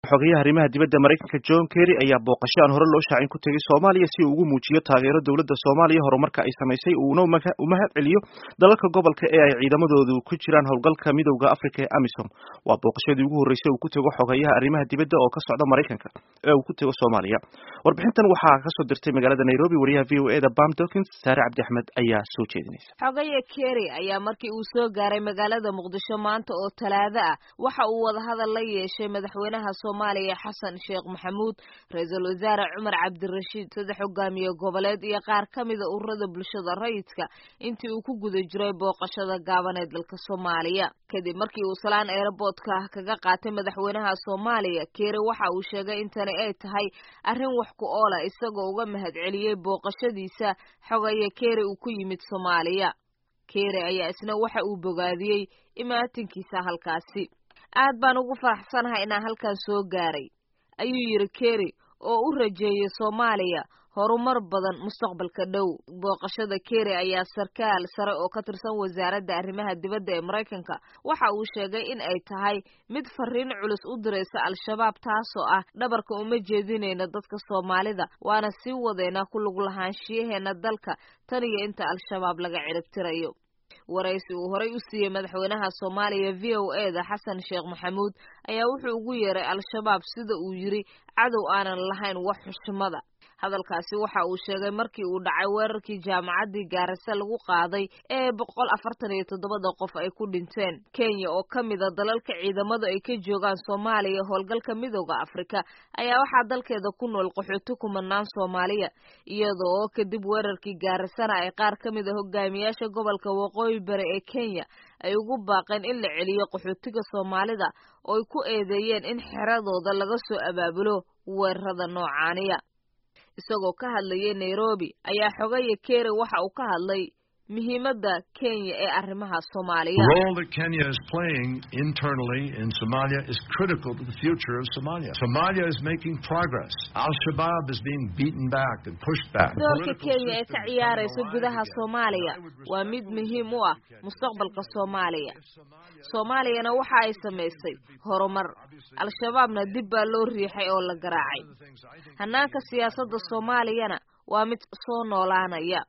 xogayaha arrimaha dibadda maraykanka john kerry ayaa booqasho aan hore loo shaacin ku tegay soomaaliya si uu ugu muujiyo taageero dowladda soomaaliya horumarka ay samaysay uuna umahad celiyo dalalka gobolka ee ay ciidamadoodu ku jiraan howlgalka midowda africa ee amisom waa booqashadii ugu horreysay uu ku tego xogayaha arrimaha dibadda oo ka socda maraykanka ee uu ku tego soomaaliya warbixintan waxaa kasoo dirtay magaalada nairobi wariyaha v o e da bam dokins saare cabdi axmed ayaa soo jeedinaysa xogaya kerry ayaa markii uu soo gaaray magaalada muqdisho maanta oo talaado ah waxa uu wadahadal la yeeshay madaxweynaha soomaaliya xasan sheekh maxamuud ra-iisul wasaare cumar cabdirashiid saddex hogaamiye goboleed iyo qaar ka mida ururada bulshada rayidka intii uu ku guda jiray booqashada gaaban ee dalka soomaaliya kadib markii uu salaan eeraboodka kaga qaatay madaxweynaha soomaaliya keere waxa uu sheegay in tani ay tahay arrin wax ku oola isagoo uga mahad celiyey booqashadiisa xogaya keere uu ku yimid soomaaliya keere ayaa isna waxa uu bogaadiyey imaatinkiisa halkaasi aad baan ugu faraxsanahay inaan halkan soo gaaray ayuu yidhi kerry oo u rajeeyay soomaaliya horumar badan mustaqbalka dhow booqashada kerry ayaa sarkaal sare oo ka tirsan wasaaradda arrimaha dibadda ee maraykanka waxa uu sheegay in ay tahay mid fariin culus u diraysa al-shabaab taasoo ah dhabarka uma jeedinayna dadka soomaalida waana sii wadeynaa ku lug lahaanshiyaheena dalka tan iyo inta al-shabaab laga ciribtirayo waraysi uu horay u siiyey madaxweynaha soomaaliya v o e da xasan sheekh maxamuud ayaa wuxuu ugu yeeray al-shabaab sida uu yidhi cadow aanan lahayn wax xushmada hadalkaasi waxa uu sheegay markii uu dhacay weerarkii jaamacaddii gaarase lagu qaaday ee boqol afartan iyo toddobada qof ay ku dhinteen kenya oo ka mida dalalka ciidamadu ay ka joogaan soomaaliya howlgalka midooda afrika ayaa waxaa dalkeeda ku nool qaxooti kumanaan soomaaliya iyadoo oo kadib weerarkii gaarasana ay qaar ka mida hogaamiyaasha gobolka waqooyi bari ee kenya ay ugu baaqeen in la celiyo qaxootiga soomaalida oo ay ku eedeeyeen in xeradooda laga soo abaabulo weerarada noocaaniya isagoo ka hadlayay nairobi ayaa xogaya kere waxa uu ka hadlay muhiimadda kenya ee arrimaha soomaaliya The role that Kenya is playing internally in Somalia is critical to the future of Somalia. Somalia is making progress. Al-Shabaab is being beaten back and pushed back. doorka kenya ee ka ciyaaraysa gudaha soomaaliya waa mid muhiim u ah mustaqbalka soomaaliya soomaaliyana waxa ay samaysay horumar al-shabaabna dib baa loo riixay oo la garaacay hannaanka siyaasadda soomaaliyana waa mid soo noolaanaya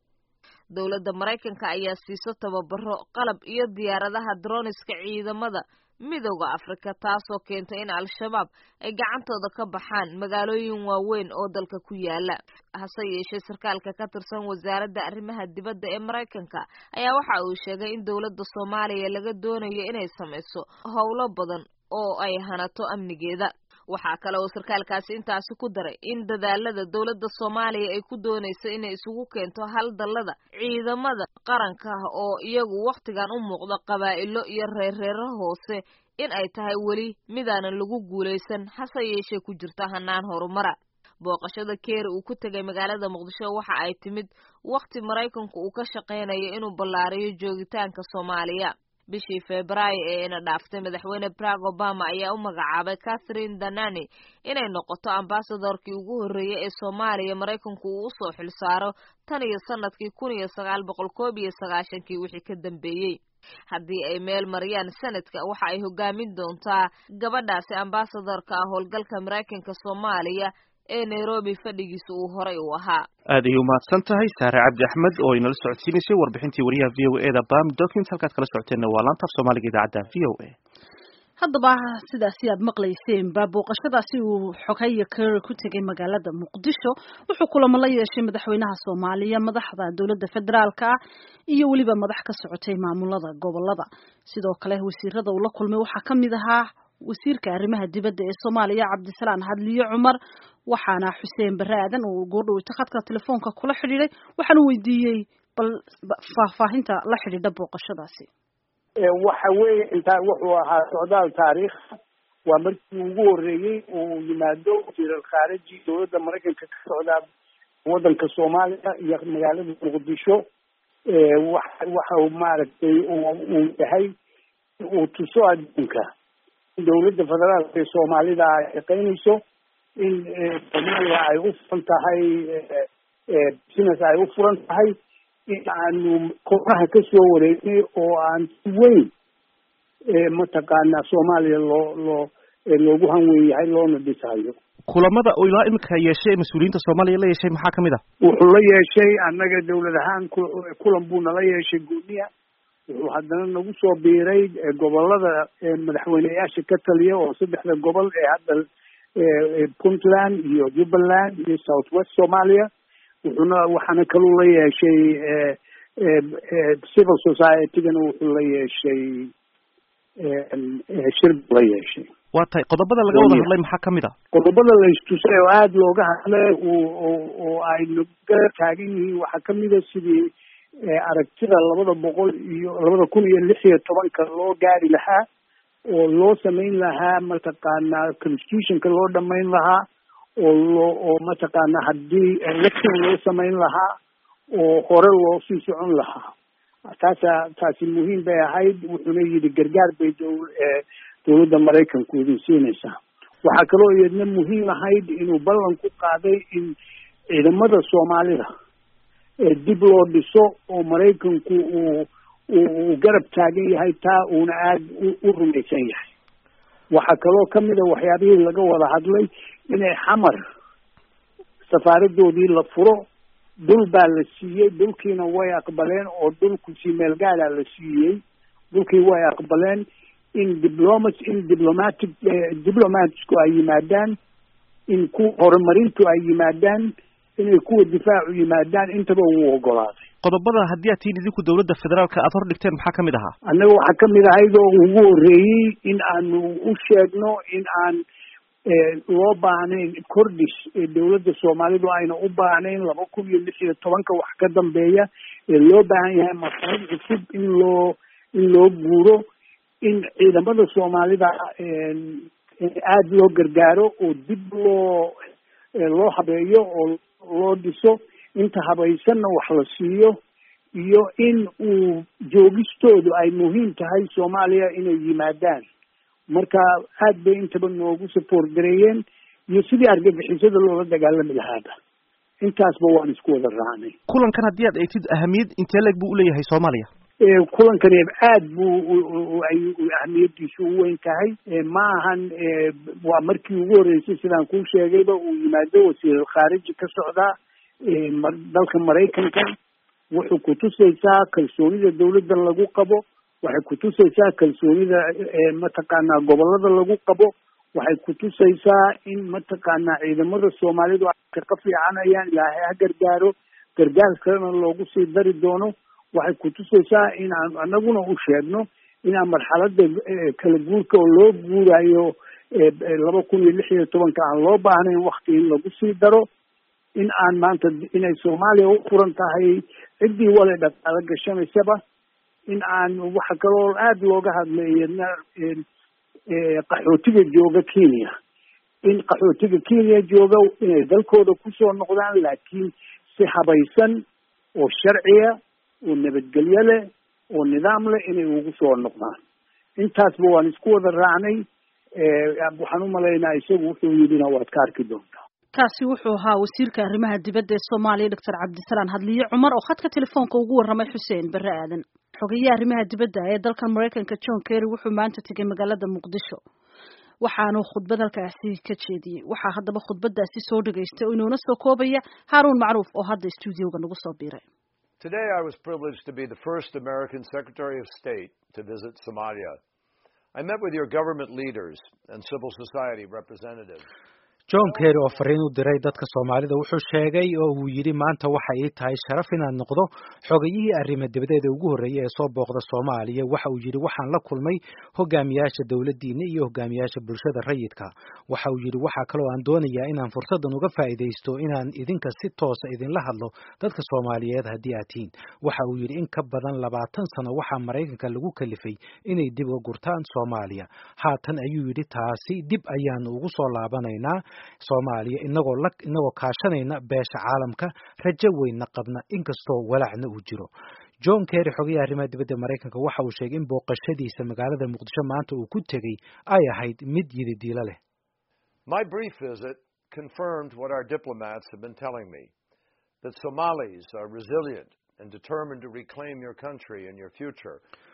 dowladda maraykanka ayaa siiso tababaro qalab iyo diyaaradaha droniska ciidamada midowda afrika taasoo keentay in al-shabaab ay gacantooda ka baxaan magaalooyin waaweyn oo dalka ku yaala hase yeeshee sarkaalka ka tirsan wasaaradda arrimaha dibadda ee maraykanka ayaa waxa uu sheegay in dowladda soomaaliya laga doonayo inay samayso howlo badan oo ay hanato amnigeeda waxaa kale oo sarkaalkaasi intaasi ku daray in dadaalada dowladda soomaaliya ay ku doonayso inay isugu keento hal dallada ciidamada qaranka ah oo iyagu wakhtigan u muuqda qabaa'ilo iyo reerreero hoose in ay tahay weli midaanan lagu guulaysan hase yeeshee ku jirta hanaan horumara booqashada keeri uu ku tegay magaalada muqdisho waxa ay timid wakhti maraykanku uu ka shaqaynayo inuu ballaariyo joogitaanka soomaaliya bishii febraayo ee ina dhaaftay madaxweyne barack obama ayaa u magacaabay catherine danani inay noqoto ambasadorkii ugu horreeyey ee soomaaliya maraykanku uu usoo xilsaaro tan iyo sanadkii kun iyo sagaal boqol koob iyo sagaashankii wixii ka dambeeyey haddii ay meel mariyaan sanadka waxa ay hogaamin doontaa gabadhaasi ambasadorka ah howlgalka maraykanka soomaaliya ee nairobi fadhigiisa uu horay u ahaa aad ayay umahadsan tahay saare cabdi axmed oo inala socodsiinaysay warbixintii wariyaha v o e da bam documents halkaad kala socoteenna waa laanta af soomaaliga idaacadda v o a haddaba sidaasi aad maqlayseenba booqashadaasi uu xogaya kerry ku tegay magaalada muqdisho wuxuu kulamo la yeeshay madaxweynaha soomaaliya madaxda dowladda federaalka ah iyo weliba madax ka socotay maamulada gobolada sidoo kale wasiirada uu la kulmay waxaa ka mid ahaa wasiirka arrimaha dibadda ee soomaaliya cabdisalaan hadliyo cumar waxaana xuseen bare aadan uu goordhoweyta khadka telefoonka kula xidhiiday waxaanu weydiiyey bal faahfaahinta la xidhiidha booqashadaasi waxa weeye intaa wuxuu ahaa socdaal taariikh waa markii ugu horreeyey uu yimaado wasiiral khaariji dowladda maraykanka ka socdaa waddanka soomaaliya iyo magaalada muqdisho wa waxa maaragtay uu yahay uu tuso adduunka dowladda federaalka ee soomaalida ay shaqaynayso in soomaaliya ay u furan tahay business ay u furan tahay in aanu kooxaha ka soo wareegnay oo aan si weyn mataqaanaa soomaaliya loo loo loogu hanweyn yahay loona dhisayo kulamada oo ilaa imika yeeshay mas-uuliyiinta soomaaliya la yeeshay maxaa kamid ah wuxuu la yeeshay annaga dawlad ahaan kulan buu nala yeeshay gooniya wuxuu haddana nagu soo biiray gobolada madaxweyneyaasha ka taliya oo saddexda gobol ee hadda puntland iyo jubbaland iyo south west somalia wuxuuna waxaana kaluu la yeeshay civil society-gana wuxuu la yeeshay shir buu la yeeshay waa tahay qodobada laga wada hadlay maxaa kamid a qodobada la istusay oo aada looga hadlay oo ay naga taagan yihiin waxaa kamid a sidii aragtida labada boqol iyo labada kun iyo lix iyo tobanka loo gaari lahaa oo loo samayn lahaa mataqaanaa constitutionka loo dhamayn lahaa oo loo oo mataqaanaa haddii election loo samayn lahaa oo hore loo sii socon lahaa taasa taasi muhiim bay ahayd wuxuuna yidhi gargaar bay dow dawladda maraykanku idin siinaysaa waxaa kaloo iyadna muhiim ahayd inuu ballan ku qaaday in ciidamada soomaalida dib loo dhiso oo maraykanku uu uu garab taagan yahay taa uuna aada u rumaysan yahay waxaa kaloo kamid a waxyaabihii laga wada hadlay inay xamar safaaradoodii la furo dhul baa la siiyey dhulkiina way aqbaleen oo dhulku si meel gaadaa la siiyey dhulkii way aqbaleen in diplomat in diplomatic diplomatsku ay yimaadaan in kuwa horumarintu ay yimaadaan inay kuwa difaacu yimaadaan intaba wuu ogolaaday qodobada haddii aad tihiin idinku dawladda federaalka aada hor dhigteen maxaa kamid ahaa annaga waxaa kamid ahayd oo ugu horreeyey in aanu u sheegno in aan loo baahnayn kordhis ee dawladda soomaalidu ayna u baahnayn laba kun iyo lix iyo tobanka wax ka dambeeya ee loo baahan yahay masalad cusub in loo in loo guuro in ciidamada soomaalida aada loo gargaaro oo dib loo loo habeeyo oo loo dhiso inta habaysanna wax la siiyo iyo in uu joogistoodu ay muhiim tahay soomaaliya inay yimaadaan marka aad bay intaba noogu support gareeyeen iyo sidii argagixisada loola dagaalami lahaaba intaasba waan isku wada raacnay kulankan haddii aad eegtid ahamiyad intee leeg buu uleeyahay soomaaliya kulankani aad buu ay ahamiyadiisu u weyn tahay ma ahan waa markii ugu horreysay sidaan kuu sheegayba uu yimaado wasiiral khaariji ka socdaa dalka maraykanka wuxuu kutusaysaa kalsoonida dawladda lagu qabo waxay kutusaysaa kalsoonida mataqaanaa gobolada lagu qabo waxay kutusaysaa in mataqaanaa ciidamada soomaalidu ay kaqa fiicanayaan ilaahay ha gargaaro gargaar kalena loogu sii dari doono waxay kutusaysaa in aan anaguna u sheegno inaan marxalada kala guurka oo loo guurayo laba kun iyo lix iyo tobanka aan loo baahnayn wakti in lagu sii daro in aan maanta inay soomaaliya u furan tahay ciddii wale dhaqaalo gashanaysaba in aan waxa kaloo aada looga hadlay iyadna qaxootiga jooga kenya in qaxootiga kenya jooga inay dalkooda kusoo noqdaan laakiin si habaysan oo sharciya oo nabadgelyo leh oo nidaam leh inay ugu soo noqdaan intaasba waan isku wada raacnay waxaan umalaynaa isagu wuxuu yidhina waad ka arki doontaa kaasi wuxuu ahaa wasiirka arrimaha dibadda ee soomaaliya doctor cabdisalaan hadliye cumar oo khadka telefoonka ugu warramay xuseen barre aadan xogeeye arrimaha dibadda ee dalkan maraykanka john kerry wuxuu maanta tegay magaalada muqdisho waxaanu khudbad halkaasi ka jeediyey waxaa haddaba khudbadaasi soo dhegaystay oo inuuna soo koobaya haaruun macruuf oo hadda stuudioga nagu soo biiray Today I was privileged to be the first American Secretary of State to visit Somalia. I met with your government leaders and civil society representatives. john kerry oo fariin u diray dadka soomaalida wuxuu sheegay oo uu yidhi maanta waxa ii tahay sharaf inaan noqdo xogayihii arrimo dibadeeda ugu horreeyay ee soo booqda soomaaliya waxa uu yidhi waxaan la kulmay hogaamiyaasha dowladdiina iyo hogaamiyaasha bulshada rayidka waxa uu yidhi waxaa kaloo aan doonayaa inaan fursaddan uga faa'iidaysto inaan idinka si toosa idinla hadlo dadka soomaaliyeed haddii aad tihiin waxa uu yidhi in ka badan labaatan sano waxaa maraykanka lagu kalifay inay dib uga gurtaan soomaaliya haatan ayuu yidhi taasi dib ayaanu ugu soo laabanaynaa soomaaliya inagoo la inagoo kaashanayna beesha caalamka rajo weynna qabna inkastoo walacna uu jiro john kerry xogayaha arrimaha dibadda maraykanka waxa uu sheegay in booqashadiisa magaalada muqdisho maanta uu ku tegey ay ahayd mid yididiilo leh My brief visit confirmed what our diplomats have been telling me that Somalis are resilient and determined to reclaim your country and your future.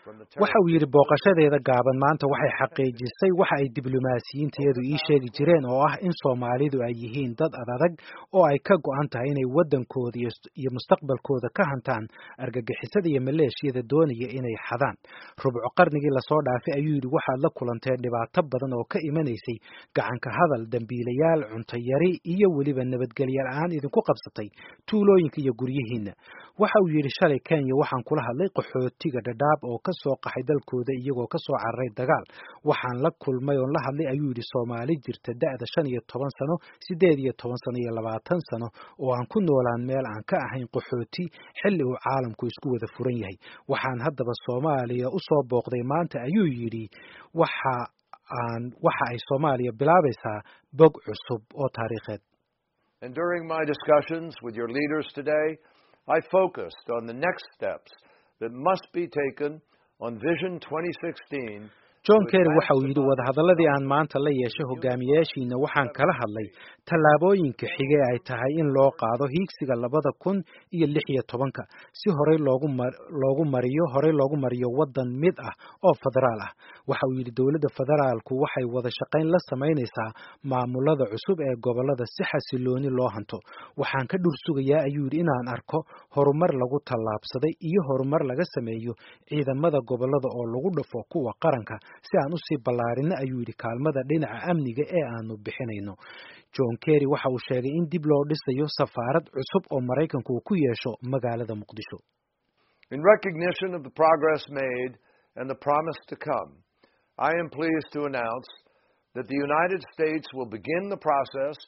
waxa uu yidhi booqashadeeda gaaban maanta waxay xaqiijisay waxa ay diblomaasiyiintayadu ii sheegi jireen oo ah in soomaalidu ay yihiin dad adadag oo ay ka go-an tahay inay waddankooda iyo mustaqbalkooda ka hantaan argagixisada iyo maleeshiyada doonaya inay xadaan rubco qarnigii lasoo dhaafay ayuu yidhi waxaad la kulanteen dhibaato badan oo ka imanaysay gacanka hadal dambiilayaal cuntayari iyo weliba nabadgelya la-aan idinku qabsatay tuulooyinka iyo guryihiinna waxa uu yidhi shalay kenya waxaan kula hadlay qaxootiga dhadhaab oo ka soo qaxay dalkooda iyagoo ka soo cararay dagaal waxaan la kulmay oon la hadlay ayuu yidhi soomaali jirta da-da shan iyo toban sano siddeed iyo toban sano iyo labaatan sano oo aan ku noolaan meel aan ka ahayn qaxooti xilli uu caalamku isku wada furan yahay waxaan haddaba soomaaliya u soo booqday maanta ayuu yidhi waxa aan waxa ay soomaaliya bilaabaysaa bog cusub oo taariikheed And during my discussions with your leaders today, I focused on the next steps that must be taken on Vision 2016 john kerry waxa uu yidhi wadahadalladii aan maanta la yeeshay hogaamiyaashiina waxaan kala hadlay tallaabooyinka xige ay tahay in loo qaado hiigsiga labada kun iyo lix iyo tobanka si horey loogu mar loogu mariyo horey loogu mariyo waddan mid ah oo federaal ah waxa uu yidhi dowladda federaalku waxay wada shaqayn la samaynaysaa maamulada cusub ee gobollada si xasilooni loo hanto waxaan ka dhur sugayaa ayuu yidhi inaan arko horumar lagu tallaabsaday iyo horumar laga sameeyo ciidamada gobollada oo lagu dhafo kuwa qaranka si aan usii ballaarino ayuu yidhi kaalmada dhinaca amniga ee aanu bixinayno john kerry waxa uu sheegay in dib loo dhisayo safaarad cusub oo maraykanku uu ku yeesho magaalada muqdisho In recognition of the progress made and the promise to come, I am pleased to announce that the United States will begin the process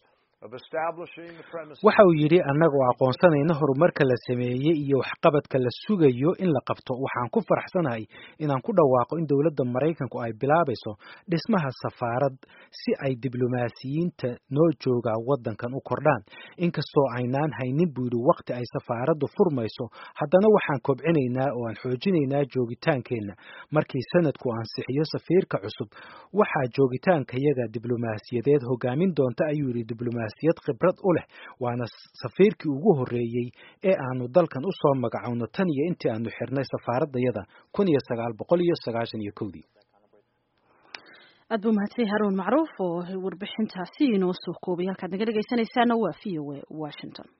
waxa uu yidhi annagoo aqoonsanayna horumarka la sameeyey iyo waxqabadka la sugayo in la qabto waxaan ku faraxsanahay inaan ku dhawaaqo in dowladda maraykanku ay bilaabayso dhismaha safaarad si ay diblomaasiyiinta noo jooga waddankan u kordhaan inkastoo aynaan haynin buu yidhi waqti ay safaaraddu furmayso haddana waxaan kobcinaynaa oo aan xoojinaynaa joogitaankeenna markii sanadku ansixiyo safiirka cusub waxaa joogitaankayaga diblomaasiyadeed hogaamin doonta ayuu yidhi diblomaasiyad khibrad u leh waana safiirkii ugu horreeyey ee aanu dalkan u soo magacowno tan iyo intii aanu xirnay safaaradayada kun iyo sagaal boqol iyo sagaashan iyo kowdii aad buu mahadsan haruun macruuf oo warbixintaasi inoo soo koobay halkaad naga dhegaysanaysaana waa v o a washington